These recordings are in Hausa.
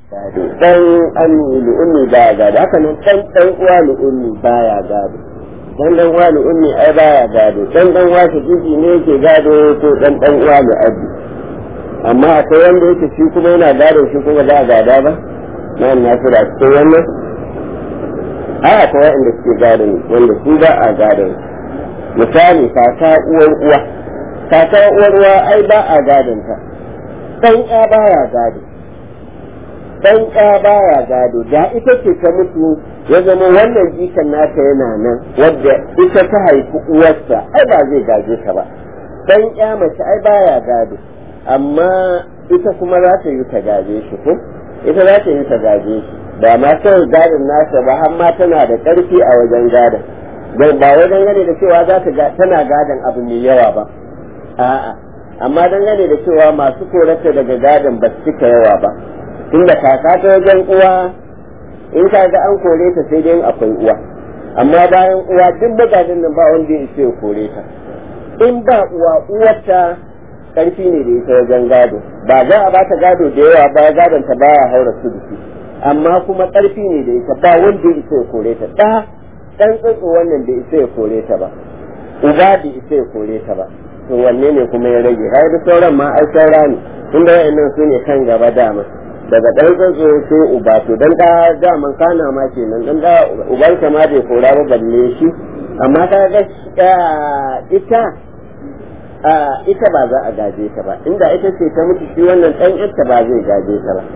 dan ami lu'ummi baya gado haka nan dan dan uwa lu'ummi baya gado dan dan uwa lu'ummi ai baya gado dan dan uwa shakiki ne yake gado ko dan dan uwa lu'abbi amma akwai wanda yake shi kuma yana gado shi kuma za a gada ba na na su da cikin wannan a akwai wanda suke gado wanda su ba a gado misali kaka uwar uwa kaka uwar uwa ai ba a gadon ta dan ya baya gado dan ya baya gado da ita ce ta mutu ya zama wannan jikan nata yana nan wadda ita ta haifi uwarsa ai ba zai gaje ta ba dan ya mace ai baya gado amma ita kuma za ta yi ta gaje shi ko ita za ta yi ta gaje shi ba ma kawai gadon nasa ba har ma tana da ƙarfi a wajen gadon don ba wajen gane da cewa za ta tana gadon abu mai yawa ba a'a amma dangane da cewa masu korata daga gadon ba su cika yawa ba tunda kaka ta wajen uwa in ka ga an kore ta sai dai akwai uwa amma bayan uwa duk magadin nan ba wanda ya ce kore ta in ba uwa uwarta karfi ne da ita wajen gado ba za a bata gado da yawa ba gadon ta baya haura su duki amma kuma karfi ne da ita ba wanda ya ce kore ta da dan tsotso wannan da isa ya kore ta ba uba da isa ya kore ta ba to wanne ne kuma ya rage har da sauran ma ai saura ne tunda wayannan su ne kan gaba dama daga ɗan tsatso sai uba to dan da daman kana ma kenan dan da uban ka ma bai kora ba balle shi amma ka ga ita ita ba za a gaje ta ba inda ita ce ta mutu shi wannan ɗan ita ba zai gaje ta ba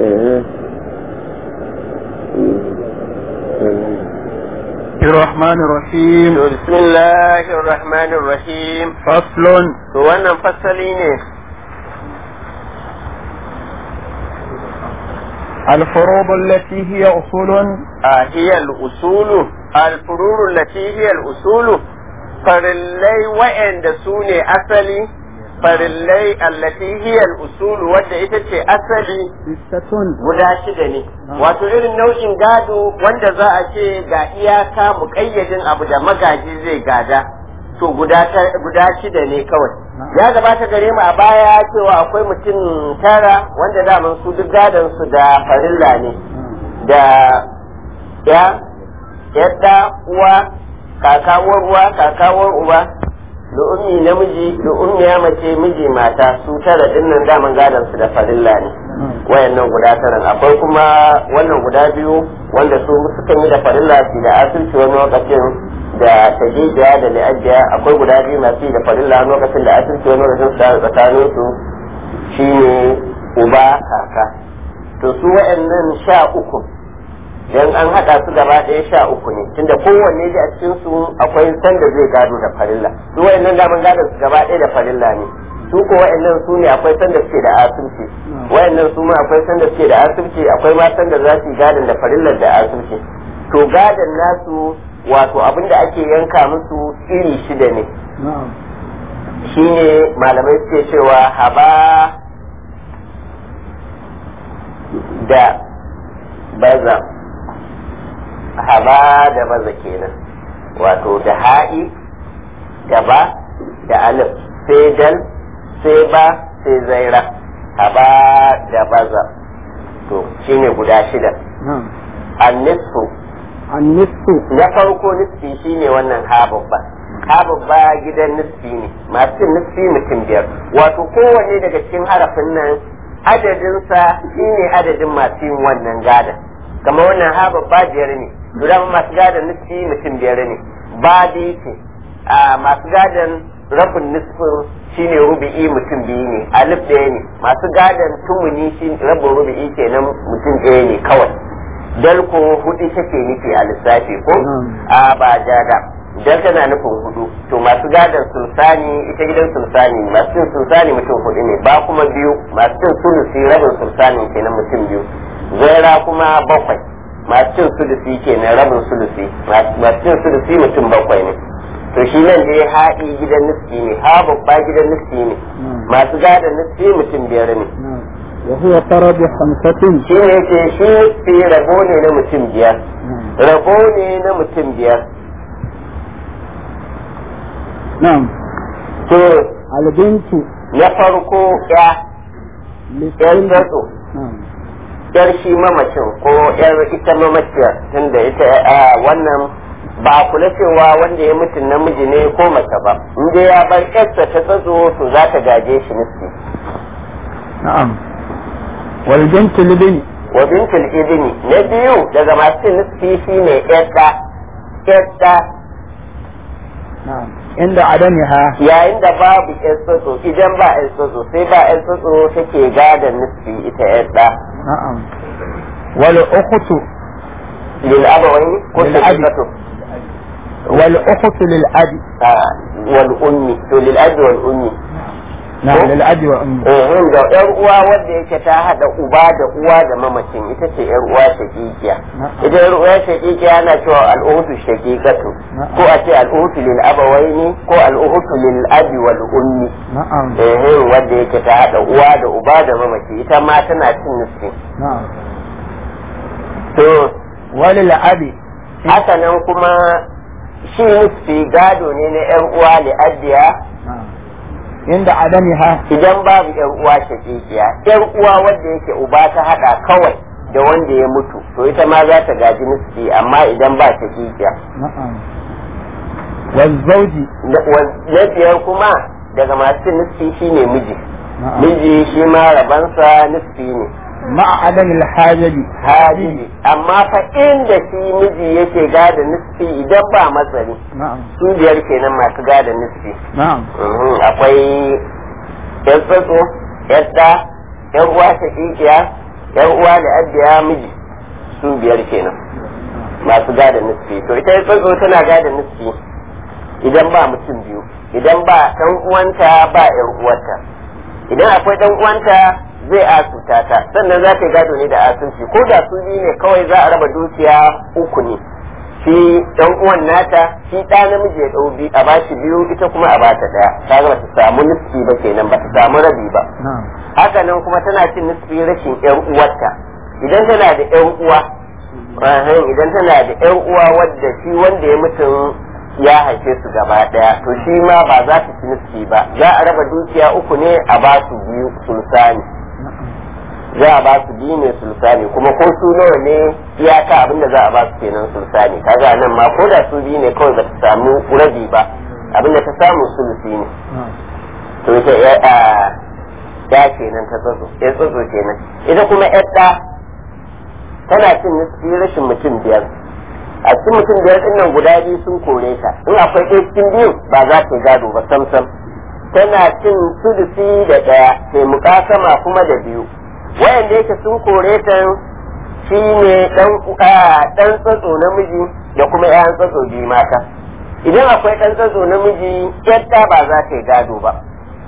الرحمن الرحيم بسم الله الرحمن الرحيم فصل to wannan fasali ne الفروض التي هي أصول هي الأصول الفرور التي هي الأصول farillai wa'anda su ne asali farillai allati hiya al-usul wadda ita ce asali ستة guda shida ne wato irin nau'in gado wanda za a ce ga iyaka muƙayyadin abu da magaji zai gada to guda guda shida ne kawai ya gabata gare mu a baya cewa akwai mutum tara wanda daman su duk gadon su da farilla ne da ya yadda uwa kakawar uwa kakawar uba da ummi namiji da ummiya mace miji mata su tara dinnan daman gadon su da farilla ne wayannan guda taran akwai kuma wannan guda biyu wanda su suka yi da farilla su da asirci wani lokacin da tajijiya da li'ajiya akwai guda biyu masu yi da farilla lokacin da asirci wani lokacin su da tsakanin su shine uba kaka to su wayannan sha uku dan an hada su gaba ɗaya sha uku ne tunda kowanne da a cikin su akwai sanda zai gado da farilla su wayannan daman gadon su gaba ɗaya da farilla ne su ko wayannan su ne akwai sanda suke da asirci wayannan su ma akwai sanda suke da asirci akwai ma sanda za su yi gadon da farillar da asirci to gadon nasu wato abin da ake yanka musu iri shida ne shine malamai suke cewa haba da baza haba da baza kenan wato da ha'i da ba da alif sai dal sai ba sai zaira haba da baza to shine guda shida annisfu النصف na farko nisfi shine wannan ha babba ha babba gidan nisfi ne masu cin nisfi mutum biyar wato kowanne daga cikin harafin nan adadinsa shine adadin masu yin wannan gadan kamar wannan ha babba biyar ne guda masu gadan nisfi mutum biyar ne ba ce a masu gadan rabin nisfin shine rubi'i mutum biyu ne alif ɗaya ne masu gadan tumuni shi rabin rubi'i kenan mutum ɗaya ne kawai dal ko hudu take nufi a lissafi ko a ba jada dal tana nufin hudu to masu gadon sulsani ita gidan sulsani masu cin sulsani mutum hudu ne ba kuma biyu masu cin sulusi rabin sulsani kenan mutum biyu zaira kuma bakwai masu cin sulusi kenan rabin sulusi masu cin sulusi mutum bakwai ne to shi nan dai haɗi gidan nufi ne ha babba gidan nufi ne masu gadon nufi mutum biyar ne وهو فرض خمسة shi ne ce shi fi rabo ne na mutum biyar rabo ne na mutum biyar نعم to البنت na farko ya yan للسن zato نعم yar shi mamacin ko yar ita mamaciyar tunda ita wannan ba a kula cewa wanda ya mutu namiji ne ko mace ba in dai ya bar yarsa ta tsatso to za ta gaje shi nufi na'am wal bintu libni wa bintul ibni na biyu daga masu nufi shine yadda yadda na'am inda adamiha yayin da babu yan tsatso idan ba yan tsatso sai ba yan tsatso take gadon nufi ita yadda na'am wal ukhtu lil abawaini ko Lil abi. shaqiqatu wal ukhtu lil abi Ah, wal ummi to lil abi wal ummi na'am lil abi wa ummi eh da yar uwa wanda yake ta hada uba da uwa da mamacin ita ce yar uwa shaqiqiya Na'am. ita yar uwa shaqiqiya ana cewa al'uhtu shaqiqatu Na'am. ko a ce al'uhtu lil abawaini ko al'uhtu lil abi wal ummi na'am eh wanda yake ta hada uwa da uba da mamaci ita ma tana cin nufi na'am to walil abi haka nan kuma shi nufi gado ne na yan uwa li addiya na'am inda adamiha idan babu yar uwa shakikiya yar uwa wanda yake uba ta hada kawai da wanda ya mutu to ita ma za ta gaji nisfi amma idan ba shakikiya na'am wal zawji na wa- na biyar kuma daga masu nisfi shine miji na'am miji shi ma rabansa nisfi ne ma'a adamil hajabi hadiji amma fa inda shi miji yake gada nisfi idan ba matsari na'am su biyar kenan masu gada nisfi na'am Mhm, akwai yan tsatso yan ɗa yan uwa shakikiya yan uwa da abiya miji su biyar kenan masu gada nisfi to ita ya tsatso tana gada nisfi idan ba mutum biyu idan ba ɗan uwanta ba yan uwarta idan akwai ɗan uwanta zai asuta ta sannan za ta yi gado ne da asunci ko da su biyu ne kawai za a raba dukiya uku ne shi dan uwan nata shi ɗa namiji ya ɗau biyu a bashi biyu ita kuma a bata ɗaya ta ga ta samu nisfi ba kenan ba ta samu rabi ba na'am haka nan kuma tana cin nisfi rashin ƴan uwarta idan tana da ƴan uwa ahan, idan tana da ƴan uwa wadda shi wanda ya mutum ya haife su gaba ɗaya to shi ma ba za ta ci nisfi ba za a raba dukiya uku ne a ba su biyu sulsani za a ba su biyu ne sulsani kuma ko su nawa ne iyaka abinda za a ba su kenan sulsani kaga nan ma ko da su biyu ne kawai ba ta samu rabi ba abinda ta samu sulusi ne na'am to ita ya a ya kenan ta tsotso ya tsotso kenan ita kuma ya ɗa tana cin nisfi rashin mutum biyar a cikin mutum biyar ɗin nan guda biyu sun kore ta in akwai ɗaya cikin biyu ba za ta yi gado ba sam sam tana cin sulusi da ɗaya sai mukasama kuma da biyu wayanda yake sun kore ta shi ne ɗan tsatso namiji da kuma ‘ya'yan tsatso biyu mata idan akwai ɗan tsatso namiji yadda ba za ta yi gado ba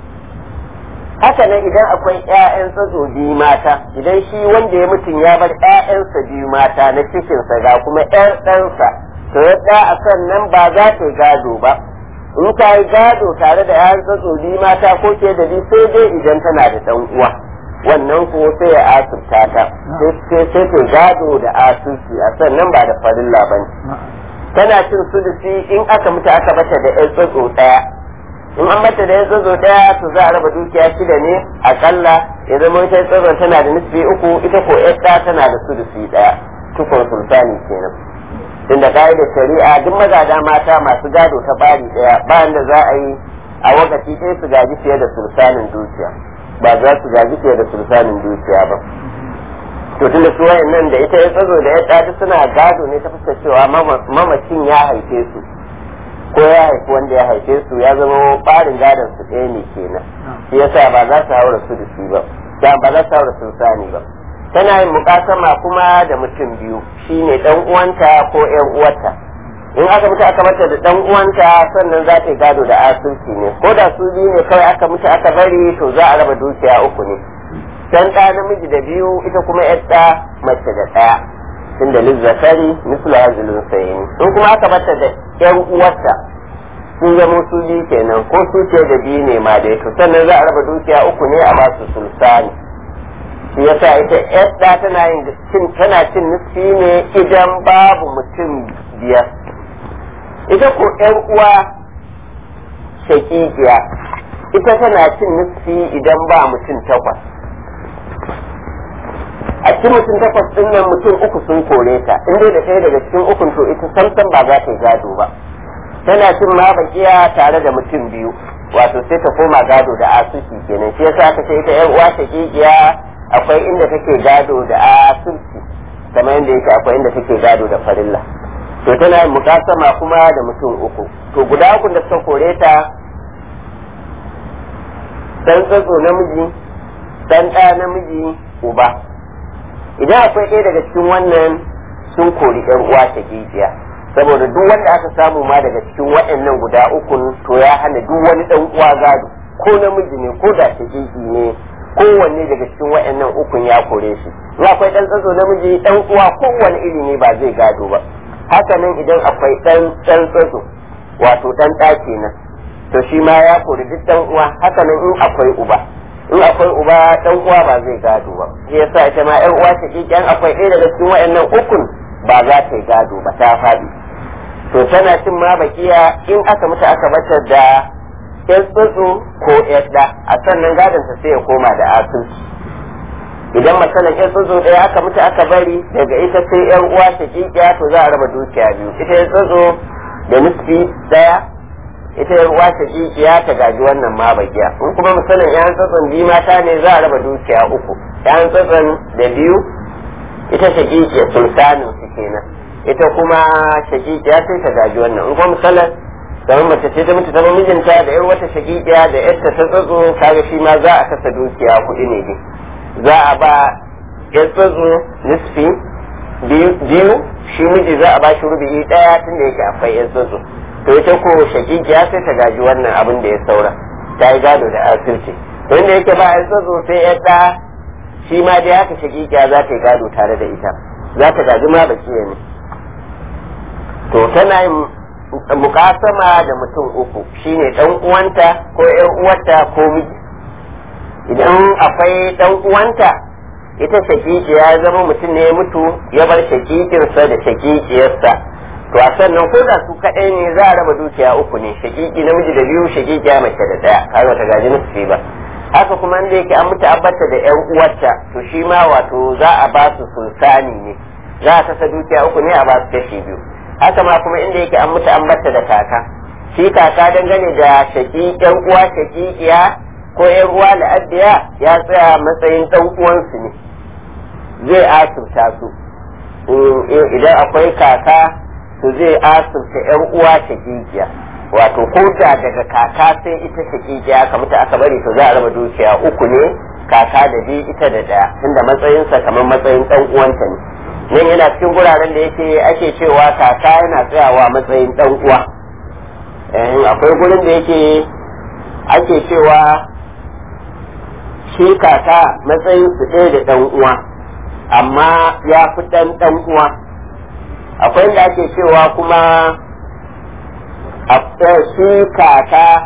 haka nan idan akwai ‘ya'yan tsatso biyu mata idan shi wanda ya mutum ya bar ‘ya'yansa biyu mata na cikinsa ga kuma ‘yar ɗansa to yadda a sannan ba za ta yi gado ba in ta yi gado tare da ‘ya'yan tsatso biyu mata ko ke da biyu sai dai idan tana da ɗan uwa wannan ko sai ya asirta ta sai sai ta gado da asirci a sannan ba da farilla ba ne na'am tana cin sulusi in aka mutu aka bata da ‘yan tsatso ɗaya in an mata da ya tsazo daya to za a raba dukiya shida ne akalla ya zama ita tsazon tana da nisbi uku ita ko yadda tana da sudusi daya tukun sultani kenan tunda ka'idar shari'a duk magada mata masu gado ta bari daya bayan da za a yi a wakati ɗaya su gaji fiye da sultanin dukiya ba za su gaji fiye da sultanin dukiya ba to tunda su wayannan da ita ya tsazo da yadda duk suna gado ne ta fuskar cewa mamacin ya haife su ko ya haifi wanda ya haife su ya zama barin gadon su ɗaya ne kenan shi yasa ba za su haura su da shi ba da ba za su haura sun sani ba tana yin mukasama kuma da mutum biyu shine dan uwanta ko ƴan uwarta in aka mutu aka mata da dan uwanta sannan za ta yi gado da asirci ne ko da su biyu ne kawai aka mutu aka bari to za a raba dukiya uku ne dan ɗa namiji da biyu ita kuma ƴar mace da ɗaya tunda lizzakari mislu hazilun sayini in kuma aka bata da yan uwarta sun zama su biyu kenan ko su ce da biyu ne ma dai to sannan za a raba dukiya uku ne a basu sulsani shi yasa ita yadda tana yin cin tana cin nisfi ne idan babu mutum biyar ita ko yan uwa shakikiya ita tana cin nisfi idan ba mutum takwas a cikin mutum takwas din nan mutum uku sun kore ta in dai da ɗaya daga cikin ukun to ita samsam ba za ta yi gado ba tana cin ma bakiya tare da mutum biyu wato sai ta koma gado da asusi kenan shi yasa aka ce ita yan uwa ta kikiya akwai inda take gado da asusi kamar yadda yake akwai inda take gado da farilla to tana yin mukasama kuma da mutum uku to guda uku da suka kore ta dan tsatso namiji dan ɗa namiji uba idan akwai ɗaya daga cikin wannan sun kori ɗan uwa ta kikiya saboda duk wanda aka samu ma daga cikin waɗannan guda ukun to ya hana duk wani ɗan uwa gado ko namiji ne ko da ta ne kowanne daga cikin waɗannan ukun ya kore shi in akwai ɗan tsatso namiji ɗan uwa kowanne iri ne ba zai gado ba haka nan idan akwai ɗan ɗan tsatso wato ɗan ɗa kenan to shi ma ya kori duk ɗan uwa haka nan in akwai uba in akwai uba ɗan uwa ba zai gado ba shi yasa ita ma ƴan uwa ta ƙiƙiyan akwai ɗaya daga cikin waɗannan ukun ba za ta yi gado ba ta faɗi to tana cin ma bakiya in aka mutu aka bata da yan tsotso ko yadda a sannan gadon ta sai ya koma da asusu idan matsalan yan tsotso ɗaya aka mutu aka bari daga ita sai yan uwa ta kikiya to za a raba dukiya biyu ita yan tsotso da nufi ɗaya ita yan uwa ta kikiya ta gaji wannan ma bakiya in kuma misalin yan tsotson biyu mata ne za a raba dukiya uku yan tsotson da biyu ita ta kikiya sultanin su kenan ita kuma shakikiya sai ta gaji wannan in kuma misalan kamar mace ce ta mutu ta mijinta da yar wata shakikiya da yarta ta tsatso kaga shi ma za a kasa dukiya kuɗi ne dai za a ba yar tsatso nisfi biyu shi miji za a ba shi rubi ɗaya tun da yake akwai yar tsatso to ita ko shakikiya sai ta gaji wannan abin da ya saura ta yi gado da asirci to inda yake ba yar tsatso sai yar ɗa shi ma dai haka shakikiya za ta yi gado tare da ita za ta gaji ma bakiya ne to tana yin mukasama da mutum uku shine dan uwanta ko ƴan uwarta ko miji idan akwai dan uwanta ita shakiki ya zama mutum ne ya mutu ya bar shakikinsa da shakikiyarsa to a sannan ko da su kaɗai ne za a raba dukiya uku ne shakiki namiji da biyu shakikiya mace da ɗaya kaga ta gaji nufi ba haka kuma inda yake an mutu abbata da ƴan uwarta to shi ma wato za a ba su sultani ne za a kasa dukiya uku ne a ba su kashi biyu haka ma kuma inda yake an mutu an batta da kaka shi kaka dangane da shaki yan uwa shakikiya ko yan uwa la'addiya ya tsaya matsayin dan uwansu ne zai asirta su idan akwai kaka to zai asirta yan uwa shakikiya wato ko da daga kaka sai ita shakikiya ka mutu aka bari to za a raba dukiya uku ne kaka da bi ita da daya tunda matsayinsa kamar matsayin dan uwanta ne nan yana cikin guraren da yake ake cewa kaka yana tsayawa matsayin dan uwa akwai gurin da yake ake cewa shi kaka matsayin su ɗaya da dan uwa amma ya fi dan dan uwa akwai inda ake cewa kuma shi kaka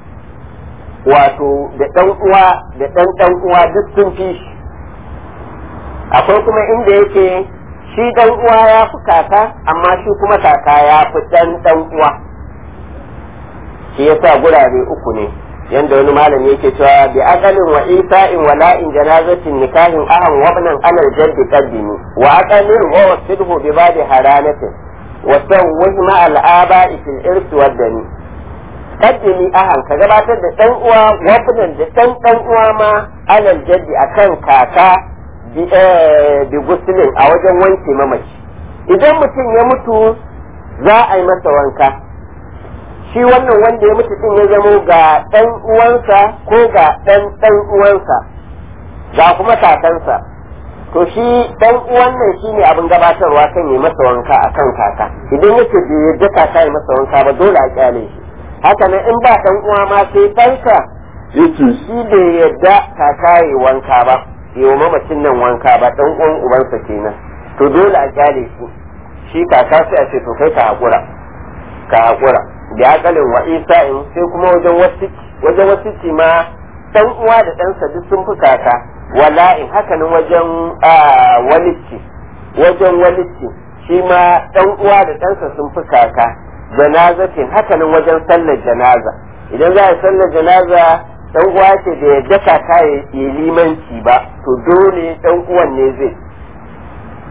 wato da dan uwa da dan dan uwa duk sun fi shi akwai kuma inda yake shi dan uwa ya fi kaka amma shi kuma kaka ya fi dan dan uwa shi yasa gurare uku ne yanda wani malami yake cewa bi aqalin wa isa'in wa la'in janazatin nikahin aham wa ibnan alal jaddi qaddimi wa aqalin wa wasidhu bi badi haranatin wa sawwih ma al aba'i fil irs wa dani qaddimi ahan ka gabatar da dan uwa wa ibnan da dan dan uwa ma alal jaddi akan kaka bi gusulin a wajen wanke mamaci idan mutum ya mutu za a yi masa wanka shi wannan wanda ya mutu din ya zamo ga ɗan uwansa ko ga ɗan ɗan uwansa ga kuma kakansa to shi ɗan uwan nan shi ne abin gabatarwa kan yi masa wanka a kan kaka idan yake bai yadda kaka yi masa wanka ba dole a kyale shi haka nan in ba ɗan uwa ma sai ɗanka yake shi bai yadda kaka yi wanka ba yi wa mamacin nan wanka ba ɗan uwan ubansa kenan to dole a kyale shi shi kaka sai a ce to kai ka haƙura ka haƙura da akalin wa isa'in sai kuma wajen wasu wajen wasu ma dan uwa da ɗansa duk sun fi kaka wala'in hakanan wajen walici wajen walici shi ma dan uwa da ɗansa sun fi kaka janazatin hakanan wajen sallar janaza idan za a sallar janaza dan uwa ce da yadda kaka ya limanci ba to dole dan uwan ne zai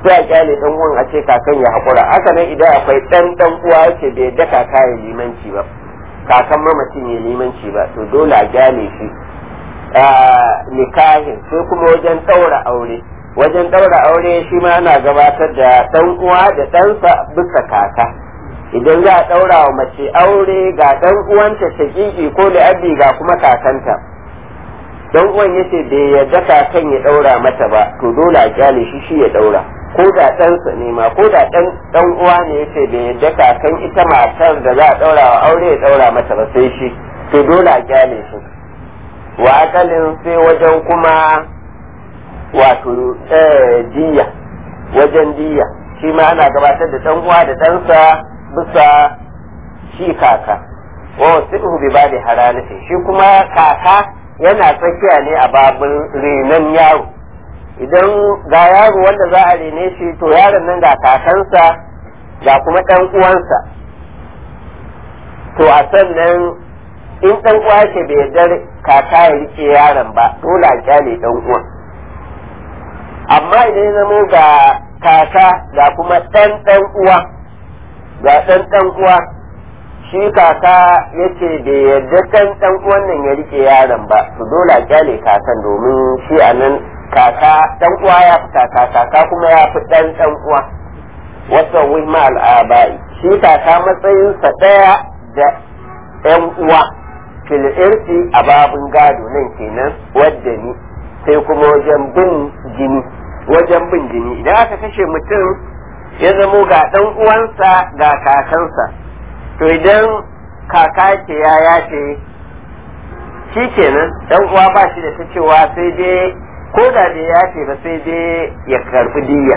sai a kyale dan uwan a ce kakan ya haƙura haka nan idan akwai ɗan ɗan uwa yake bai da kaka ya limanci ba kakan mamacin ya limanci ba to dole a kyale shi nikahin sai kuma wajen ɗaura aure wajen ɗaura aure shi ma ana gabatar da ɗan uwa da ɗansa bisa kaka idan za a ɗaura wa mace aure ga ɗan uwanta shaƙiƙi ko da abi ga kuma kakanta dan uwan yace bai yarda kakan ya ɗaura mata ba to dole a kyale shi shi ya ɗaura ko da ɗansa ne ma ko da ɗan ɗan uwa ne yace bai yarda kakan ita matar da za a ɗaura wa aure ya ɗaura mata ba sai shi to dole a kyale shi wa akalin sai wajen kuma wato diya wajen diya shi ma ana gabatar da ɗan uwa da ɗansa bisa shi kaka wa wasu bi ba da haranatin shi kuma kaka yana tsakiya ne a babin renon yaro idan ga yaro wanda za a rene shi to yaron nan ga kakansa ga kuma ɗan uwansa to a sannan in ɗan uwa ke bai yarda kaka ya rike yaron ba dole a kyale ɗan uwan amma idan ya zamo ga kaka ga kuma ɗan ɗan uwa ga ɗan ɗan uwa shi kaka ya ce bai yarda ɗan ɗan uwan nan ya rike yaron ba to dole a kyale kakan domin shi a nan kaka ɗan uwa ya fi kaka kaka kuma ya fi ɗan ɗan uwa wata wihma al'abai shi kaka matsayinsa ɗaya da ‘yan uwa fil irsi a babin gado nan kenan wadda ni sai kuma wajen bin jini wajen bin jini idan aka kashe mutum ya zamo ga ɗan uwansa ga kakansa to idan kaka ce ya yace shi kenan ɗan uwa ba shi da ta cewa sai dai ko da bai yace ba sai dai ya karɓi diyya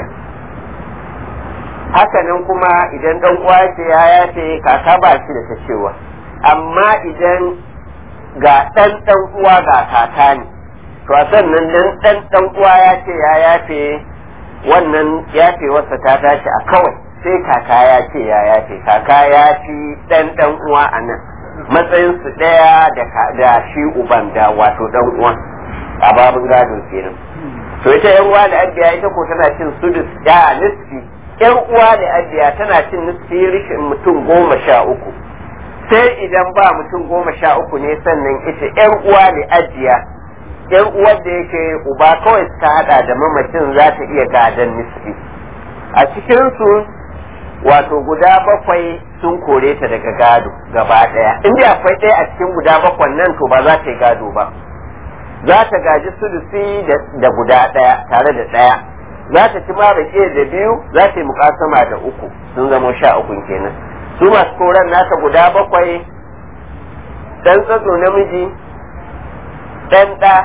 hakanan kuma idan ɗan uwa ce ya yace kaka ba shi da ta cewa amma idan ga ɗan ɗan uwa ga kaka ne to a sannan dan ɗan ɗan uwa ya ce ya yafe wannan yafe wasa ta tashi a kawai sai kaka ya ce ya yafe kaka ya fi ɗan ɗan uwa a nan matsayin su ɗaya da shi uban da wato ɗan uwa a babin gado kenan to ita yan uwa da abiya ita ko tana cin sudus ya nisfi yan uwa da abiya tana cin nisfi rishin mutum goma sha uku sai idan ba mutum goma sha uku ne sannan ita yan uwa da ajiya yan uwar da yake uba kawai suka hada da mamacin za ta iya gadon nisfi a cikinsu wato guda bakwai sun kore ta daga gado gaba daya inda akwai ɗaya a cikin guda bakwan nan to ba za ta yi gado ba za ta gaji sulusi da guda ɗaya tare da ɗaya za ta ci ma da biyu za ta yi mukasama da uku sun zama sha ukun kenan su masu koran nata guda bakwai ɗan tsatso namiji ɗan ɗa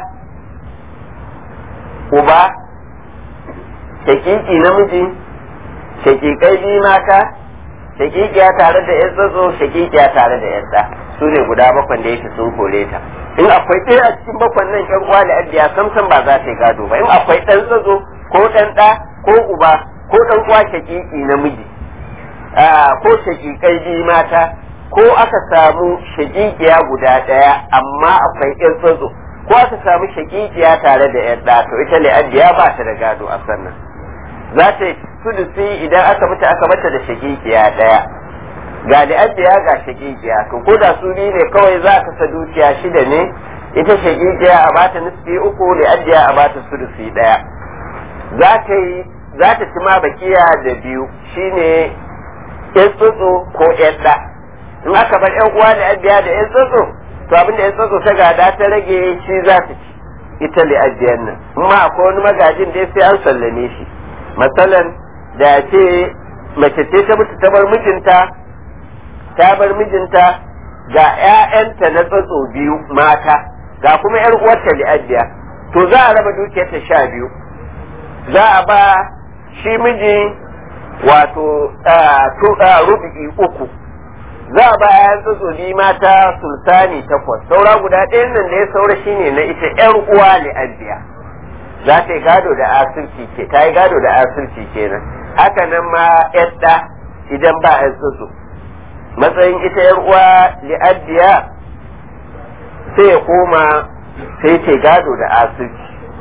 uba shakiki namiji shakikai biyu mata shakikiya tare da yan tsatso shakikiya tare da yan ɗa su ne guda bakwan da yake sun kore ta in akwai ɗaya a cikin bakwan nan yan uwa da abiya samsam ba za ta yi gado ba in akwai ɗan tsatso ko ɗan ɗa ko uba ko ɗan uwa shakiki namiji ko shakikai biyu mata ko aka samu shakikiya guda ɗaya amma akwai yan tsatso ko aka samu shakikiya tare da yan ɗa to ita li'addiya ba ta da gado a sannan za ta yi sulusi idan aka mutu aka mata da shakikiya ɗaya ga li'addiya ga shakikiya to ko da su biyu ne kawai za ka sa dukiya shida ne ita shakikiya a bata nisfi uku li'addiya a bata sulusi ɗaya za ta yi za ta ci ma bakiya da biyu shine yan tsotso ko yan ɗa in aka bar yan uwa da abiya da yan tsotso to abin da yan tsotso ta gada ta rage shi za ta ci ita li ajiyan nan amma akwai wani magajin dai sai an sallame shi masalan da ce mace ce ta mutu ta bar mijinta ta bar mijinta ga ƴaƴanta na tsotso biyu mata ga kuma yar uwarta li ajiya to za a raba dukiyarta sha biyu za a ba shi miji wato rubu'i uku za a ba yan tsotsoli mata sultani takwas saura guda ɗayan nan da ya saura shine na ita yar uwa li'abbiya za ta yi gado da asirci ke ta yi gado da asirci kenan haka nan ma yadda idan ba yan tsotso matsayin ita yar uwa li'abbiya sai ya koma sai ta gado da asirci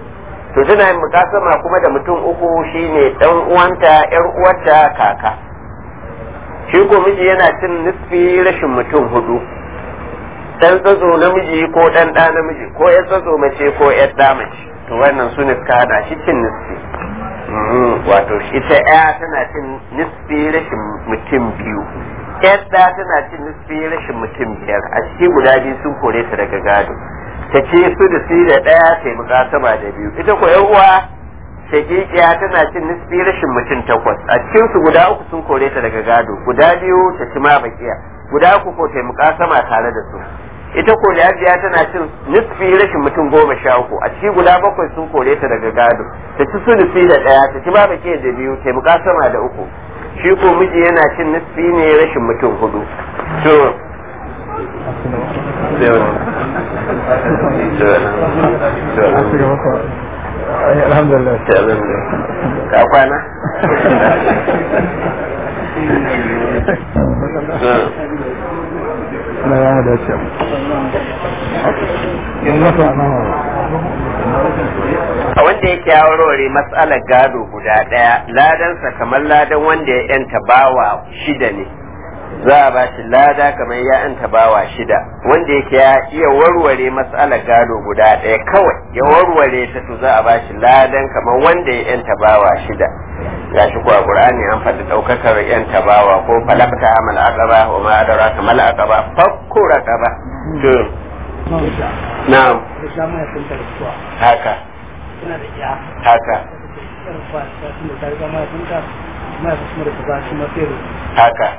to tana yin mukasama kuma da mutum uku shine dan uwanta yar uwarta kaka shi ko miji yana cin nisfi rashin mutum hudu dan tsazo namiji ko dan da namiji ko yar tsazo mace ko yar da mace to wannan su ne suka hada shi cin nisfi wato ita ya tana cin nisfi rashin mutum biyu yadda tana cin nisfi rashin mutum biyar a ciki guda biyu sun kore ta daga gado ta ce su da su da ɗaya ta yi mukasama da biyu ita ko yan uwa shagigiya tana cin nisfi rashin mutum takwas a cikin su guda uku sun kore ta daga gado guda biyu ta ci ma bakiya guda uku ko ta yi mukasama tare da su ita ko lafiya tana cin nisfi rashin mutum goma sha uku a ciki guda bakwai sun kore ta daga gado ta ci su da ɗaya ta ci ma bakiya da biyu ta yi mukasama da uku shi ko miji yana cin nisfi ne rashin mutum hudu to alhamdulillah ka kwana na ya da ce a wanda yake ya warware matsalar gado guda ɗaya ladansa kamar ladan wanda ya yanta bawa shida ne za a ba shi lada kamar ya yanta bawa shida wanda yake ya iya warware matsalar gado guda ɗaya kawai ya warware ta to za a ba shi ladan kamar wanda ya yanta bawa shida ya shi kuwa qur'ani an faɗi ɗaukakar yanta bawa ko falakta amal aqaba wa ma adraka mal aqaba fakku raqaba to na'am haka haka haka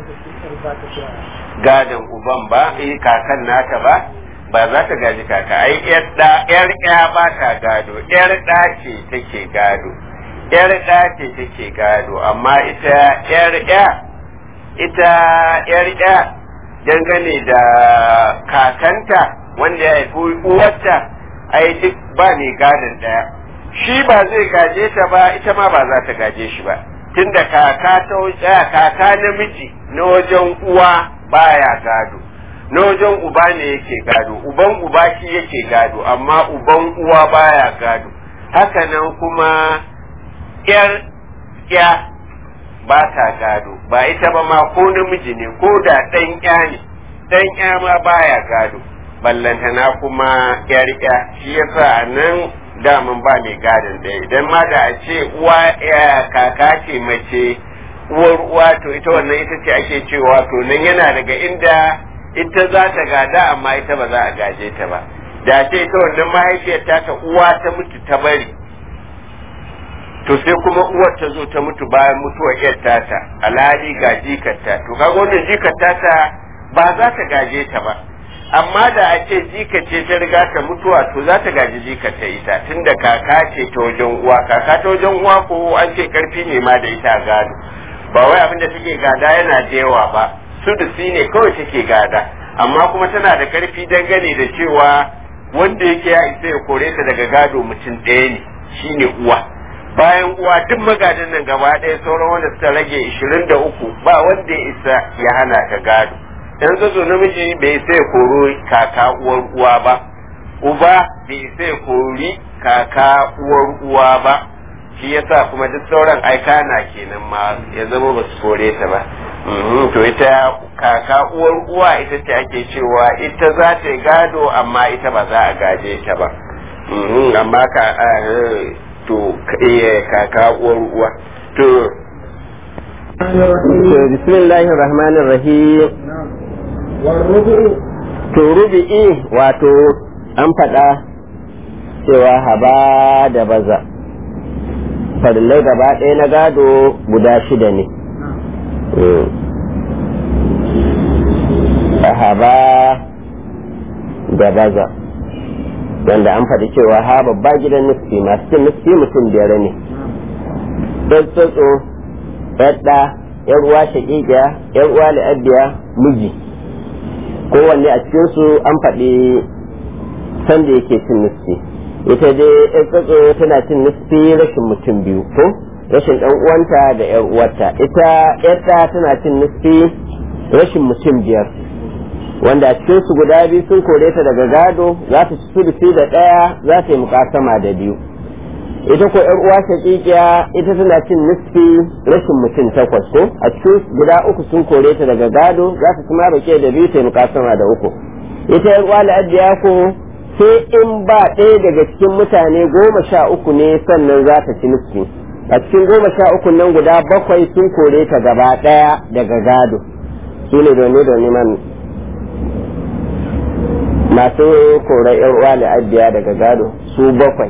gadon uban ba eh kakan nata ba ba za ta gaji kaka ai yar da yar ya ba ta gado yar da ce take gado yar da ce take gado amma ita yar ya ita yar ya dangane da kakanta wanda ya haifi uwarta ai duk ba ne gadon daya shi ba zai gaje ta ba ita ma ba za ta gaje shi ba tunda kaka ta wuce kaka namiji na wajen uwa baya gado na wajen uba ne yake gado uban uba shi yake gado amma uban uwa baya gado hakanan kuma yar ya ba ta gado ba ita ba ma ko namiji ne ko da ɗan ya ne ɗan ya ma baya gado ballantana kuma yar ya shi yasa nan daman ba mai gadon ɗaya idan ma da a ce uwa kaka ce mace uwar uwa to ita wannan ita ce ake cewa to nan yana daga inda ita za ta gada amma ita ba za a gaje ta ba da ce ita wannan mahaifiyar ta ta uwa ta mutu ta bari to sai kuma uwar ta zo ta mutu bayan mutuwar yar tata alhali ga jikarta to kaga wannan jikar tata ba za ta gaje ta ba amma da a ce jika ce ta riga ta mutuwa to za ta gaji jika ta ita tunda kaka ce ta wajen uwa kaka ta wajen uwa ko an ce karfi ne ma da ita gado ba wai abin da take gada yana da yawa ba sudusi ne kawai take gada amma kuma tana da karfi dangane da cewa wanda yake ya isa ya kore ta daga gado mutum ɗaya ne shine uwa bayan uwa duk magadan nan gaba ɗaya sauran wanda suka rage ishirin da uku ba wanda ya isa ya hana ka gado yan zazo namiji bai sai koro kaka uwar uwa ba uba bai sai kori kaka uwar uwa ba shi yasa kuma duk sauran aika na kenan ma ya zama ba su kore ta ba to ita kaka uwar uwa ita ce ake cewa ita za ta yi gado amma ita ba za a gaje ta ba amma ka to kaka uwar uwa to bismillahir rahmanir rahim to rubi'i wato an faɗa cewa haba da baza farillai gaba ɗaya na gado guda shida ne haba da baza wanda an faɗi cewa ha babba gidan nufi masu cin nufi mutum biyar ne ɗan tsotso ɗaɗɗa ‘yan uwa shaƙiƙiya ‘yan uwa la'abiya miji kowanne a cikinsu an faɗi sanda yake cin nufi ita dai ‘yan tsotso tana cin nufi rashin mutum biyu ko rashin ɗan uwanta da ‘yan uwarta ita ‘yarta tana cin nufi rashin mutum biyar wanda a cikinsu guda biyu sun kore ta daga gado za ta ci sudusi da ɗaya za ta yi mukasama da biyu ita ko yar uwa shaqiqiya ita tana cin nisfi rashin mutum takwas ko a cikin guda uku sun kore ta daga gado za ta kuma bake da biyu ta mukasama da uku ita yar uwa la'abiya ko sai in ba ɗaya daga cikin mutane goma sha uku ne sannan za ta ci nisfi a cikin goma sha uku nan guda bakwai sun kore ta gaba ɗaya daga gado su ne domin domin man masu korar yar uwa la'abiya daga gado su bakwai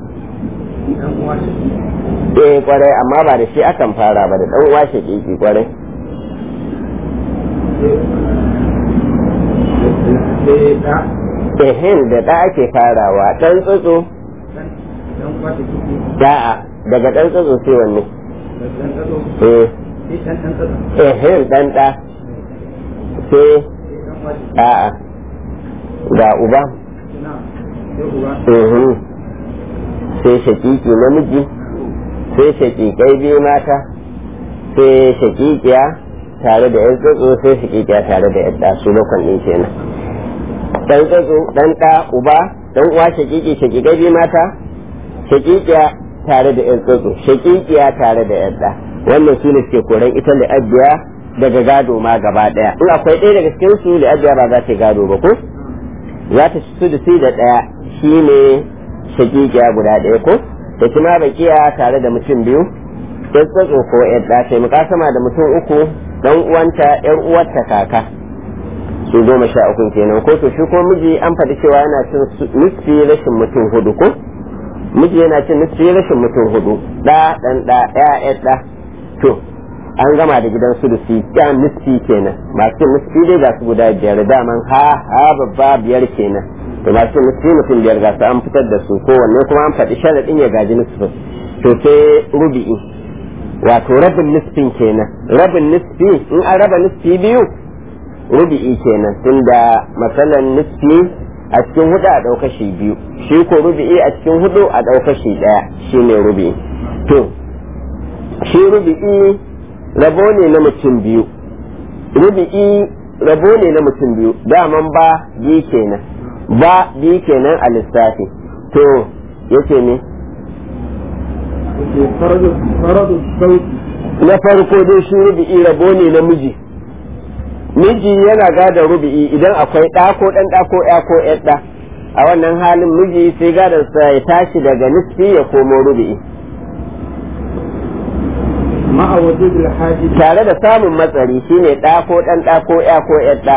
eh kwarai amma ba da shi akan fara ba da dan uwa shakiki kwarai ehin da da ake farawa dan tsotso da'a daga dan tsotso sai wanne eh ehin dan da sai a'a ga uba ehin sai shakiki namiji sai shakikai biyu mata sai shakikiya tare da yan tsotso sai shakikiya tare da yadda su bakon ɗin kenan dan tsotso dan ɗa uba dan uwa shakiki shakikai biyu mata shakikiya tare da yan tsotso shakikiya tare da yadda wannan su ne suke koran ita li'abbiya daga gado ma gaba ɗaya in akwai ɗaya daga cikin su li'abbiya ba za ta gado ba ko za ta ci su da ɗaya shine shakikiya guda ɗaya ko da kuma bakiya tare da mutum biyu ya tsatso ko yadda ta mukasama da mutum uku dan uwanta yar uwarta kaka su goma sha uku kenan ko to shi ko miji an faɗi cewa yana cin nisfi rashin mutum hudu ko miji yana cin nisfi rashin mutum hudu da dan da ya da to an gama da gidan su dusi ya nisfi kenan masu nisfi dai ga su guda biyar daman ha ha babba biyar kenan to masu nisfi mutum biyar ga su an fitar da su kowanne kuma an faɗi sharaɗin ya gaji nisfin to sai rubi'i wato rabin nisfin kenan rabin nisfi in an raba nisfi biyu rubi'i kenan tunda matsalan nisfi a cikin hudu a ɗauka shi biyu shi ko rubi'i a cikin hudu a ɗauka shi ɗaya shi ne rubi'i to shi rubi'i rabo ne na mutum biyu rubi'i rabo ne na mutum biyu daman ba biyu kenan ba biyu kenan a lissafi to yace ne na farko dai shi rubi'i rabo ne na miji miji yana gada rubi'i idan akwai ɗa ko ɗan ɗa ko ya ko ɗa a wannan halin miji sai gadarsa ya tashi daga nisfi ya komo rubi'i tare da samun matsari shine ɗa ko ɗan ɗa ko ya ko ɗa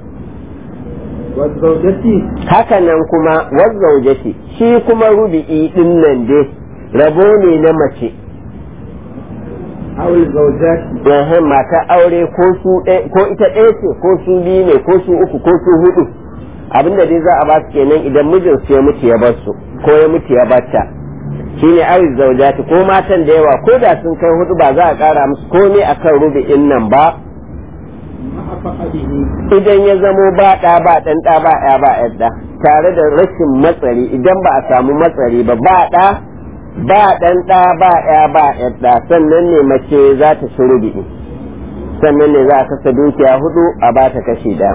haka nan kuma wazzaujati shi kuma rubi'i ɗin nan dai rabo ne na mace Yahin mata aure ko su ko ita ɗaya ce ko su biyu ne ko su uku ko su hudu abinda dai za a ba su kenan idan mijin su ya mutu ya bar su ko ya mutu ya bata shine awi zaujati ko matan da yawa ko da sun kai hudu ba za a kara musu komai akan rubi'in nan ba idan ya zamo ba ɗa ba ɗan ɗa ba ya ba yadda tare da rashin matsari idan ba a samu matsari ba ba ɗa ba ɗan ɗa ba ya ba yadda sannan ne mace za ta ci rubi'i sannan ne za a kasa dukiya hudu a ba ta kashi ɗaya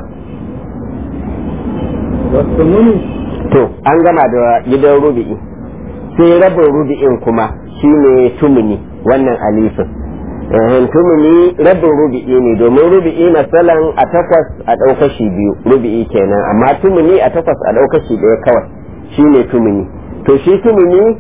to an gama da gidan rubi'i sai rabin rubi'in kuma shine tumuni wannan alifin tumuni rabin rubi'i ne domin rubi'i masalan a takwas a ɗaukashi biyu rubi'i kenan amma tumuni a takwas a ɗaukashi ɗaya kawai shine tumuni to shi tumuni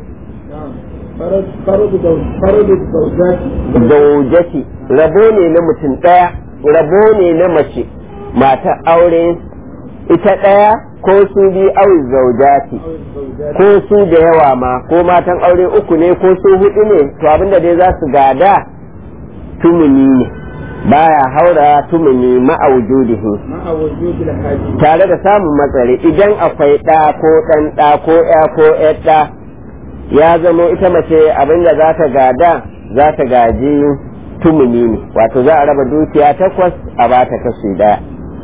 zaujati rabo ne na mutum ɗaya rabo ne na mace mata aure ita ɗaya ko su bi awi zaujati ko su da yawa ma ko matan aure uku ne ko su hudu ne to abinda dai za su gada tumuni ne baya haura tumuni ma'aujudihi tare da samun matsari idan akwai ɗa ko ɗan ɗa ko ya ko ɗa ya zamo ita mace abinda za ta gada za ta gaji tumuni ne wato za a raba dukiya takwas a ba ta kashi ɗaya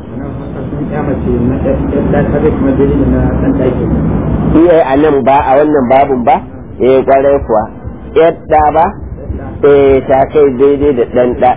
iya a nan ba a wannan babun ba eh kwarai kuwa yadda ba eh ta kai daidai da ɗan ɗa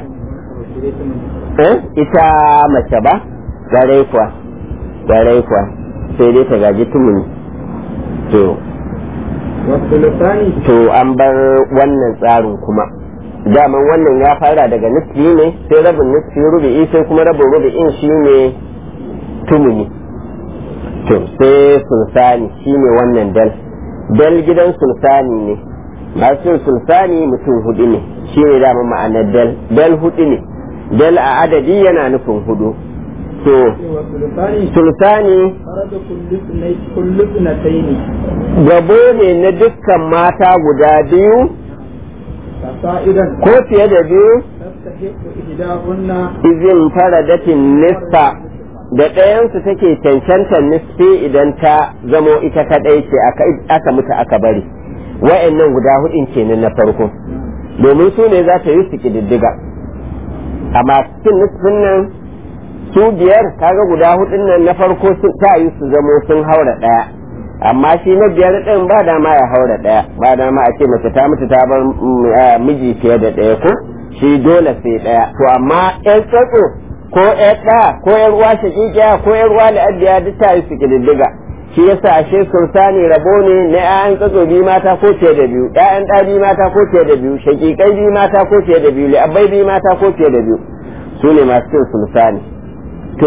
ita mace ba kwarai kuwa kwarai kuwa sai dai ta gaji tumuni to والثلثان to an bar wannan tsarin kuma daman wannan ya fara daga nisfi ne sai rabin nisfi rubi'i sai kuma rabin rubi'in shi ne tumuni to sai sulsani shi ne wannan dal dal gidan sulsani ne masu sulsani mutum hudu ne shi ne daman ma'anar dal dal hudu ne dal a adadi yana nufin hudu to والثلثان sulsani فرد كل اثنين كل اثنتين gabo ne na dukkan mata guda biyu فصائدا ko fiye da biyu تستحق إحداهن izin faradatin nisfa da ɗayansu take cancantar nisfi idan ta zamo ita kaɗai ce aka- aka mutu aka bari wa'annan guda hudun kenan na farko domin su ne za ta yi su ƙididdiga amma cikin nisfin nan su biyar kaga guda hudun nan na farko su- ta yi su zamo sun haura ɗaya amma shi na biyar ɗin ba dama ya haura ɗaya ba dama a ce mace ta mutu ta bar mm, ah, miji fiye da ɗaya ko shi dole sai ɗaya to amma ƴan tsatso ko ƴan ɗa ko ƴan uwa shaƙiƙiya ko ƴan uwa la'abiya duk ta yi su ƙididdiga shi yasa ashe sultani rabo ne na ƴaƴan tsatso biyu mata ko fiye da biyu ƴaƴan ɗa biyu mata ko fiye da biyu shaƙiƙai biyu mata ko fiye da biyu li'abbai biyu mata ko fiye da biyu su ne masu cin sultani to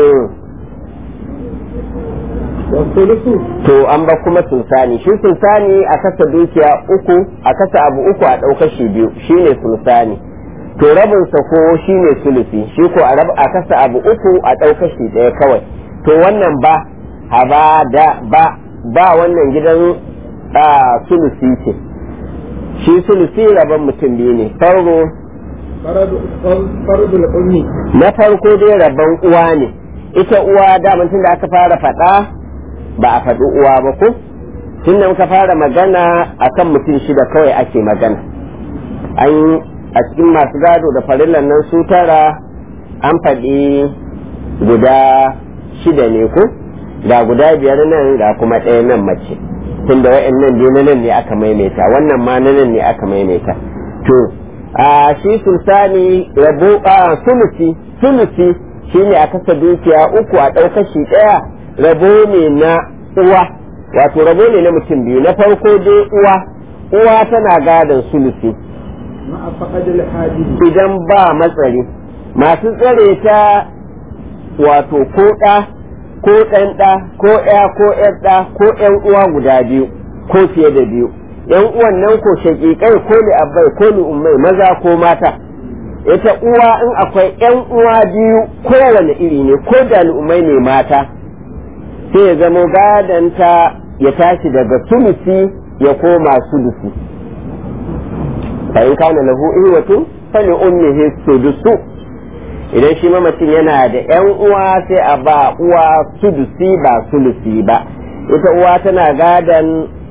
والثلث to an ba kuma sultani shi sultani a kasa dukiya uku a kasa abu uku a ɗauka shi biyu shine sultani to rabinsa ko shine sulusi shi ko a rab a kasa abu uku a ɗauka shi ɗaya kawai to wannan ba haba da ba ba wannan gidan a sulusi ce shi sulusi rabon mutum biyu ne farko فرد فرد الأم na farko dai rabon uwa ne ita uwa daman tun da aka fara faɗa ba a faɗi uwa ba ko tun da muka fara magana akan mutum shida kawai ake magana an a cikin masu gado da farillan nan su tara an faɗi guda shida ne ko ga guda biyar nan ga kuma ɗaya nan mace tun da wa'annan biyu na nan ne aka maimaita wannan ma na nan ne aka maimaita to a shi sultani rabu a sulusi sulusi shine a kasa dukiya uku a ɗaukar shi ɗaya rabo ne na uwa wato rabo ne na mutum biyu na farko dai uwa uwa tana gadon sulusi مع فقد الحاجز idan ba matsari masu tsare ta wato ko ɗa ko ɗan ɗa ko ɗaya ko ƴar ɗa ko ƴan uwa guda biyu ko fiye da biyu ƴan uwan nan ko shaƙiƙai ko li abbai ko li ummai maza ko mata ita uwa in akwai ƴan uwa biyu kowane iri ne ko da li ummai ne mata sai ya zamo gadanta ya tashi daga sulusi ya koma sulusi fa in kana lahu ihwatu fali ummihi sudusu idan shi mamacin yana da yan uwa sai a ba uwa sudusi ba sulusi ba ita uwa tana gadan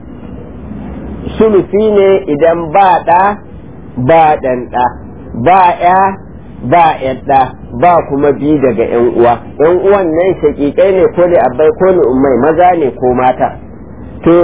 sulusi ne idan ba ɗa ba ɗan ɗa ba ya ba yadda ba kuma bi daga yan uwa yan uwan nan shakikai ne ko da abbai ko da ummai maza ne ko mata to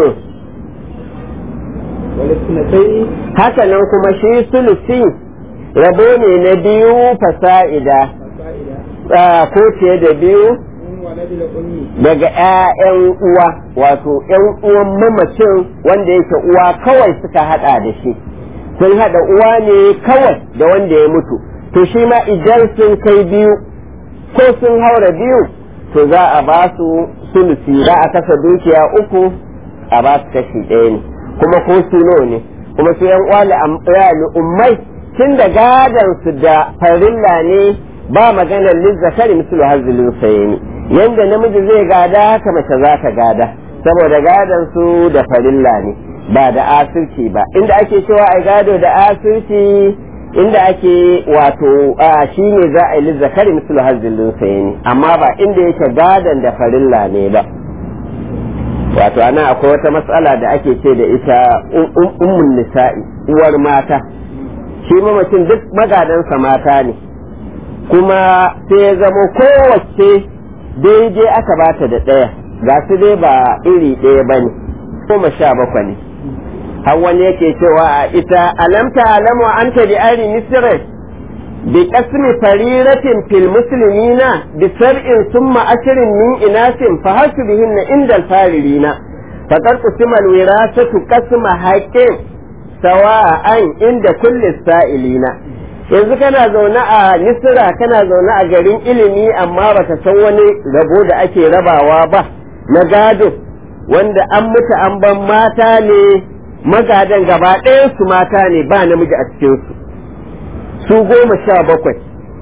والاثنتين haka nan kuma shi sulusi rabo ne na biyu fasa'ida فسائدا ah, ko fiye da biyu من ولد الأم daga 'ya'yan uwa wato 'yan uwan mamacin wanda yake uwa kawai suka hada da shi sun hada uwa ne kawai da wanda ya mutu to shi ma idan sun kai biyu ko sun haura biyu to za a ba su sulusi za a kasa dukiya uku a ba su kashi ɗaya ne kuma ko su nawa ne kuma su yan uwa ummai tun da gadan su da farilla ne ba maganar lizzakari mislu hazilin sayeni yanda namiji zai gada haka mace za ta gada saboda gadan su da farilla ne ba da asirci ba inda ake cewa ai gado da asirci inda ake wato a shi ne za a yi lizzakari mislu hazilin sayeni amma ba inda yake gadan da farilla ne ba wato ana akwai wata matsala da ake ce da ita ummun nisa'i uwar mata shi mamacin duk magadansa mata ne kuma sai ya zamo kowace daidai aka bata da ɗaya ga su dai ba iri ɗaya ba ne goma sha bakwai ne har wani yake cewa a ita alamta alamu an ta bi ari misirai bi kasmi fariratin fil muslimina bi sar'in summa ashirin min inasin fa hasu bihinna inda alfaririna faƙar kusimal wirasatu kasma haƙƙin sawa'an inda kulli sa'ilina yanzu kana zaune a misira kana zaune a garin ilimi amma baka san wani rabo da ake rabawa ba na gado wanda an mutu an ban mata ne magadan gaba ɗayan su mata ne ba namiji a cikinsu su goma sha bakwai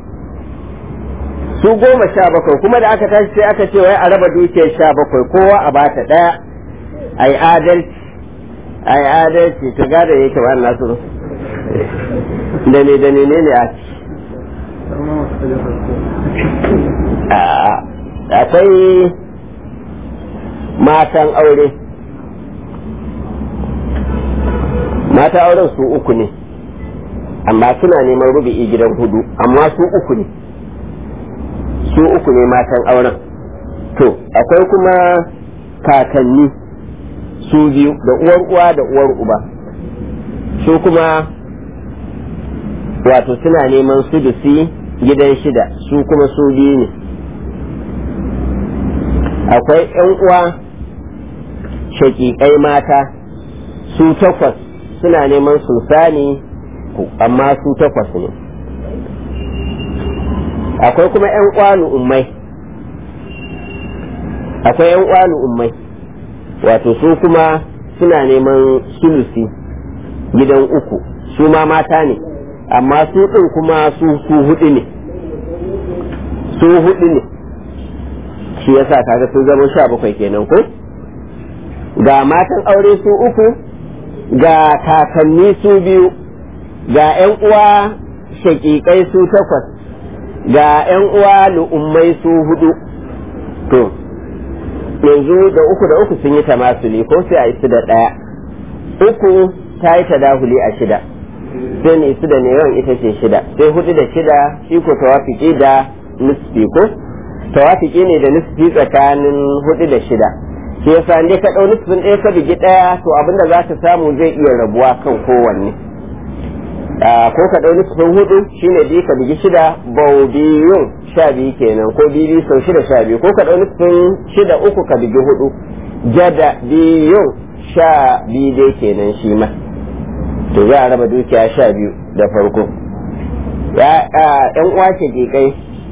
su goma sha bakwai kuma da aka tashi sai aka ce wai a raba dukiyar sha bakwai kowa a bata ɗaya a yi adalci a yi adalci to gada yake ba nasu da ne da ne ne a ci akwai matan aure mata auren su uku ne amma suna neman rubi'i gidan hudu amma su uku ne su uku ne matan auren to akwai kuma kakanni su biyu da uwar uwa da uwar uba su kuma wato suna neman su da gidan shida su kuma su biyu ne akwai yan uwa shaƙiƙai mata su takwas suna neman sulsani amma su takwas ne akwai kuma yan uwa ummai akwai yan uwa ummai wato su kuma suna neman sulusi gidan uku su ma mata ne amma su ɗin kuma su su hudu ne su hudu ne shi yasa kaga sun zama sha bakwai kenan ko ga matan aure su uku ga kakanni su biyu ga 'yan uwa shaƙiƙai su takwas ga 'yan uwa lu'ummai su hudu to yanzu da uku da uku sun yi tamasuli ko sai a isu da ɗaya uku ta yi tadahuli a shida sai ne isu da neman ita ce shida sai hudu da shida shi ko tawafiki da nisfi ko tawafiki ne da nisfi tsakanin hudu da shida shi yasa ne ka ɗau nisfin ɗaya ka bigi ɗaya to abinda za ka samu zai iya rabuwa kan kowanne ko ka ɗau nisfin hudu shine biyu ka bigi shida bau biyun sha biyu kenan ko biyu sau shida sha biyu ko ka ɗau nisfin shida uku ka bigi hudu jada biyun sha biyu dai kenan shi ma to za a raba dukiya sha biyu da farko yan uwa ke kai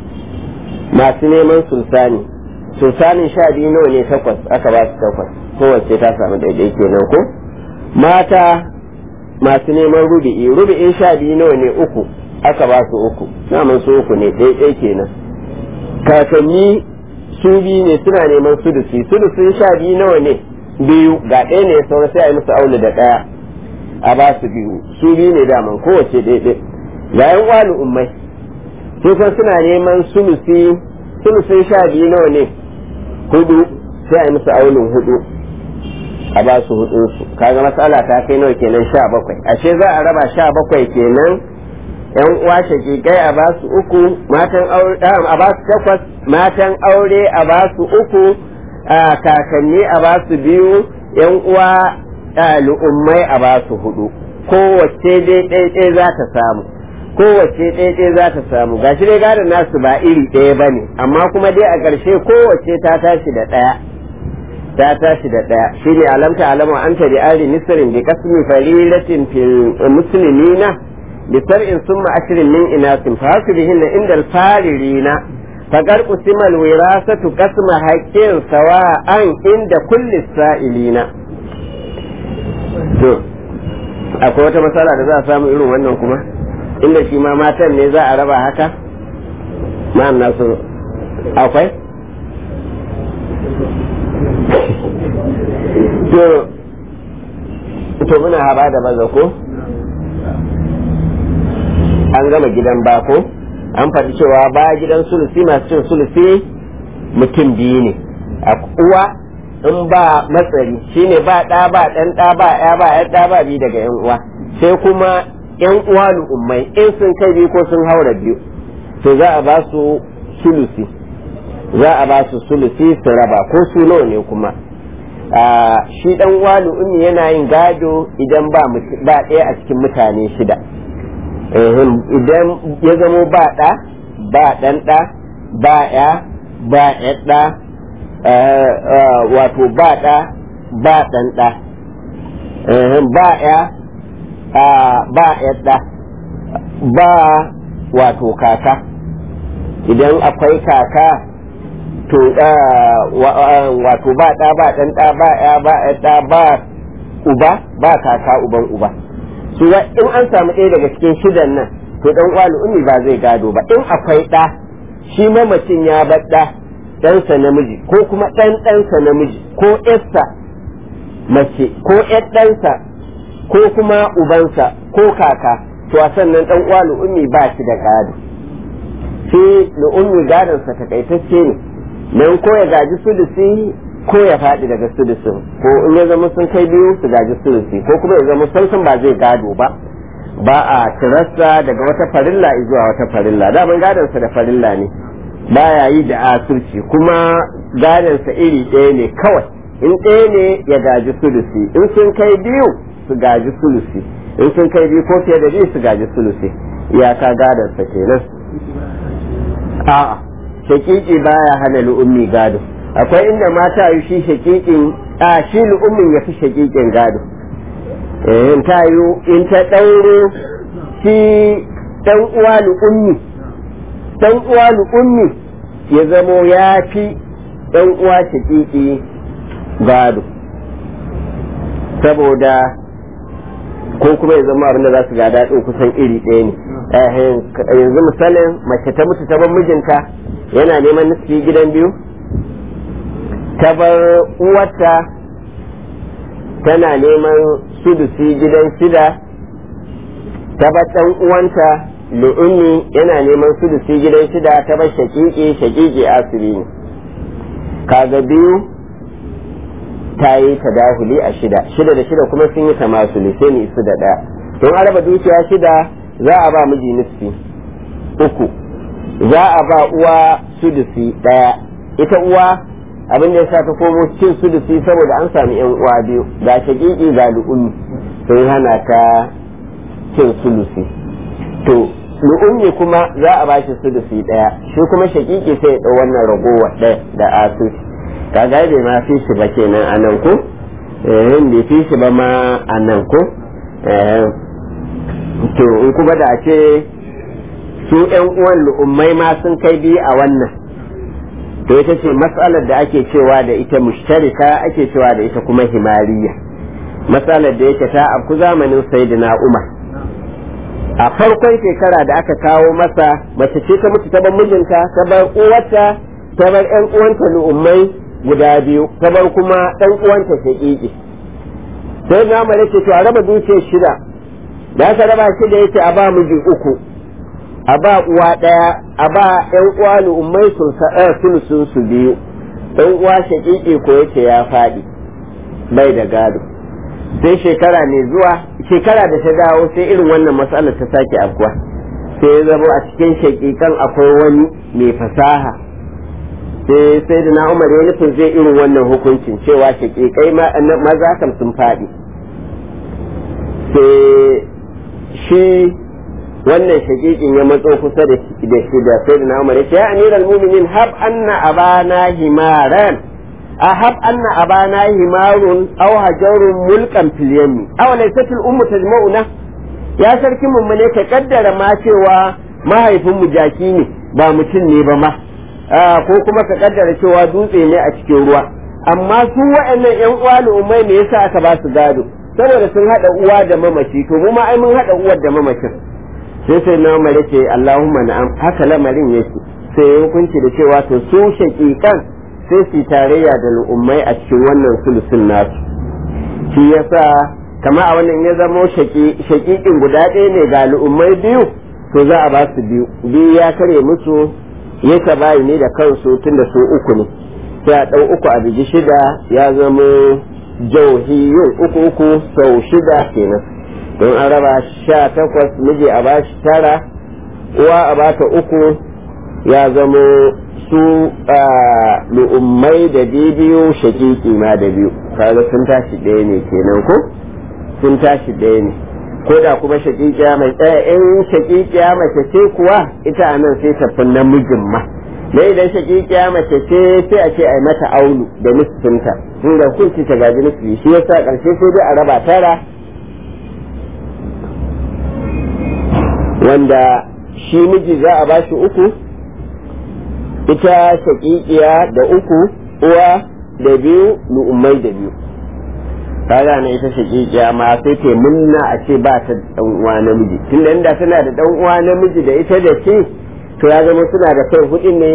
masu neman sulsani sulsanin sha biyu nawa ne takwas aka ba su takwas kowace ta samu daidai kenan ko mata masu neman rubi'i rubi'in sha biyu nawa ne uku aka ba su uku naman su uku ne daidai kenan kakanni su biyu ne suna neman sudusi sudusin sha biyu nawa ne biyu ga ɗaya ne saura sai a yi musu aulu da ɗaya a ba su biyu su biyu ne daman kowace daidai ga yan wani ummai sai kuma suna neman sulusi sulusin sha biyu nawa ne hudu sai a yi musu aulun hudu a ba su hudun su kaga matsala ta kai nawa kenan sha bakwai ashe za a raba sha bakwai kenan yan uwa shakikai a ba su uku matan aure a ba su takwas matan aure a ba su uku kakanni a ba su biyu yan uwa lu'ummai a ba su hudu kowace dai ɗaya za ta samu kowace ɗaya za ta samu gashi dai gadon nasu ba iri ɗaya ba ne amma kuma dai a ƙarshe kowace ta tashi da ɗaya ta tashi da ɗaya shi ne alamta alama an ta da ari nisirin da kasmi farilatin fil muslimina bi sar'in summa ashirin min inasin fa hasu bihin inda alfaririna faƙar kusimal wirasatu kasma haƙƙin sawa'an inda kulli sa'ilina to akwai wata matsala da za a samu irin wannan kuma inda shi ma matan ne za a raba haka ma'am nasu akwai to to muna haba da baza ko an gama gidan bako an faɗi cewa ba gidan sulusi masu cin sulusi mutum biyu ne a uwa in ba matsari shine ba ɗa ba ɗan ɗa ba ya ba ya ɗa ba biyu daga yan uwa sai kuma yan uwa ummai in sun kai biyu ko sun haura biyu to za a ba su sulusi za a ba su sulusi su raba ko su nawa ne kuma shi dan uwa ummi yana yin gado idan ba ba ɗaya a cikin mutane shida idan ya zamo ba ɗa ba ɗan ɗa ba ya ba ɗa wato ba ɗa ba ɗan ɗa ba ya ba ɗa ba wato kaka idan akwai kaka to wato ba ɗa ba ɗan ɗa ba ya ba ɗa ba uba ba kaka uban uba su in an samu ɗaya daga cikin shidan nan to ɗan uwa ummi ba zai gado ba in akwai ɗa shi mamacin ya bar ɗa ɗansa namiji ko kuma ɗan ɗansa namiji ko ƴarsa mace ko ƴar ɗansa ko kuma ubansa ko kaka to a sannan ɗan uwa ummi ba shi da gado shi ummi gadonsa takaitacce ne nan ko ya gaji sulusi ko ya faɗi daga sulusin ko in ya zama sun kai biyu su gaji sulusi ko kuma ya zama sun ba zai gado ba ba a tirarsa daga wata farilla zuwa wata farilla daman gadonsa da farilla ne baya yi da asirci kuma gadonsa iri ɗaya ne kawai in ɗaya ne ya gaji sulusi in sun kai biyu su gaji sulusi in sun kai biyu ko fiye da biyu su gaji sulusi iyaka gadonsa kenan a'a shakiki baya hana lu'ummi gado akwai inda mata yi shi shakikin a shi lu'ummin ya fi shakikin gado in ta yi in ta ɗauro shi ɗan uwa lu'ummi ɗan uwa lu'ummi ya zamo ya fi ɗan uwa shakiki gado saboda ko kuma ya zama abin da za su gada ɗin kusan iri ɗaya ne yanzu misalin mace ta mutu ta bar mijinta yana neman nufi gidan biyu ta bar uwarta tana neman sudusi gidan shida ta bar ɗan uwanta lu'ummi yana neman sudusi gidan shida ta bar shakiki shakiki asiri ne kaga biyu ta yi tadahuli a shida shida da shida kuma sun yi tamasuli sai ni su da ɗaya don araba dukiya shida za a ba miji nufi uku za a ba uwa sudusi ɗaya ita uwa abin da ya sa ta komo cin sudusi saboda an sami yan uwa biyu ga shakiki ga lu'ummi sun hana ta cin sulusi to lu'ummi kuma za a bashi sudusi ɗaya shi kuma shakiki sai ya ɗau wannan ragowar ɗaya da asusi kaga bai ma fi shi ba kenan a nan ko eh bai fi shi ba ma a nan ko to in kuma da ce su yan uwan lu'ummai ma sun kai biyu a wannan to ita ce matsalar da ake cewa da ita mushtarika ake cewa da ita kuma himariya matsalar da yake ta afku zamanin sayyidina umar a farkon shekara da aka kawo masa mace ce ta mutu ta bar mijinta ta bar uwarta ta bar yan uwanta lu'ummai guda biyu ta bar kuma dan uwanta shaƙiƙi sai na mare ce to a raba dukiyar shida da aka raba shi da yake a ba miji uku a ba uwa ɗaya a ba ƴan uwa lu'ummai sun sun su biyu ɗan uwa shaƙiƙi ko yake ya faɗi bai da gado sai shekara mai zuwa shekara da ta dawo sai irin wannan matsalar ta sake afkuwa sai ya zama a cikin shaƙiƙan akwai wani mai fasaha sai sai da na umar ya nufin zai irin wannan hukuncin cewa shaƙiƙai maza kam sun faɗi sai shi wannan shaƙiƙin ya matso kusa da shi da sai da na umar ya ce ya amiral muminin hab anna abana himaran a hab anna abana himarun aw hajarun mulkan fil yammi aw laysat al ummu tajma'una ya sarki mummune ka kaddara ma cewa mahaifin mu jaki ne ba mutum ne ba ma ko kuma ka kaddara cewa dutse ne a cikin ruwa amma su waɗannan yan uwa umai ne yasa aka ba su gado saboda sun haɗa uwa da mamaci to mu ma ai mun haɗa uwar da mamacin sai sai na mare ce Allahumma na'am haka lamarin yake sai hukunci da cewa to su shaƙiƙan sai su tarayya da al'ummai a cikin wannan sulusun nasu shi yasa kama a wannan ya zamo shaƙiƙin guda ɗaya ne ga al'ummai biyu to za a ba su biyu biyu ya kare musu ya bayi ne da kansu tun da su uku ne sai a ɗau uku a bigi shida ya zama jauhiyun uku uku sau shida kenan don an raba sha takwas miji a bashi tara uwa a bata uku ya zama su lu'ummai da biyu shakiki ma da biyu kaga sun tashi ɗaya ne kenan ko sun tashi ɗaya ne ko da kuma shakikiya mai tsaya in shakikiya mace ce kuwa ita a nan sai tafi namijin ma da idan shakikiya mace ce sai a ce a yi mata aulu da nisfinta inda hukunci ta gaji nisfi shi yasa karshe sai dai a raba tara wanda shi miji za a bashi uku ita shakikiya da uku uwa da biyu lu'ummai da biyu kaga ne ita shakikiya ma sai ta munna a ce ba ta dan uwa namiji tunda inda tana da dan uwa namiji da ita da shi to ya zama suna da kai hudu ne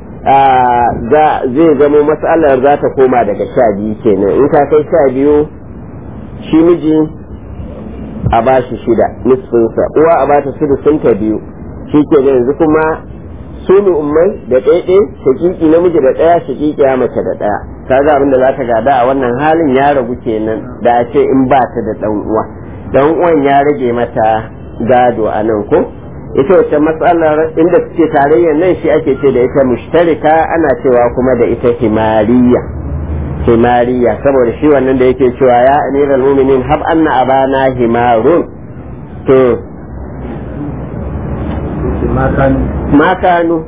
zai zama matsalar za ta koma daga sha biyu kenan in ka kai sha biyu shi miji a ba shi shida nisfinsa uwa a ba ta sudusinta biyu shi ke yanzu kuma su ummai da ɗaiɗai shakiki namiji da ɗaya shakiki ya mace da ɗaya ka ga abin da za ta gada a wannan halin ya ragu kenan da a ce in ba ta da ɗan uwa ɗan uwan ya rage mata gado a nan ko ita wacce matsalar inda suke tarayyar nan shi ake ce da ita mushtarika ana cewa kuma da ita himariya himariya saboda shi wannan da yake cewa ya amiral muminin hab anna abana himarun to makanu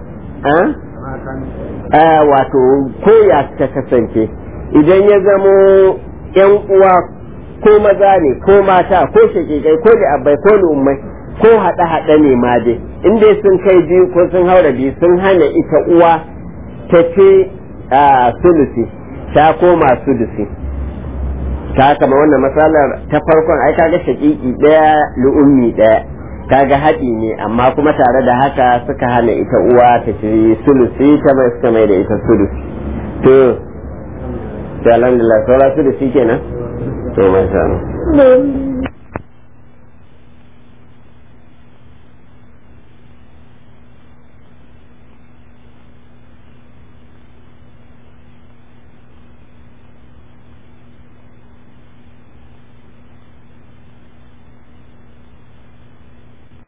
a wato koya ta kasance idan ya zamo yan uwa ko maza ne ko mata ko shakikai ko da abai ko ummai ko haɗe-haɗe ne ma dai in dai sun kai biyu ko sun haura biyu sun hana ita uwa ta ce a sulusi ta koma sulusi ta kama wannan matsalar ta farkon ai kaga shakiki ɗaya lu'ummi ɗaya kaga haɗi ne amma kuma tare da haka suka hana ita uwa ta ce sulusi ta mai suka mai da ita sulusi to to alhamdulillah saura sulusi kenan to mai sanu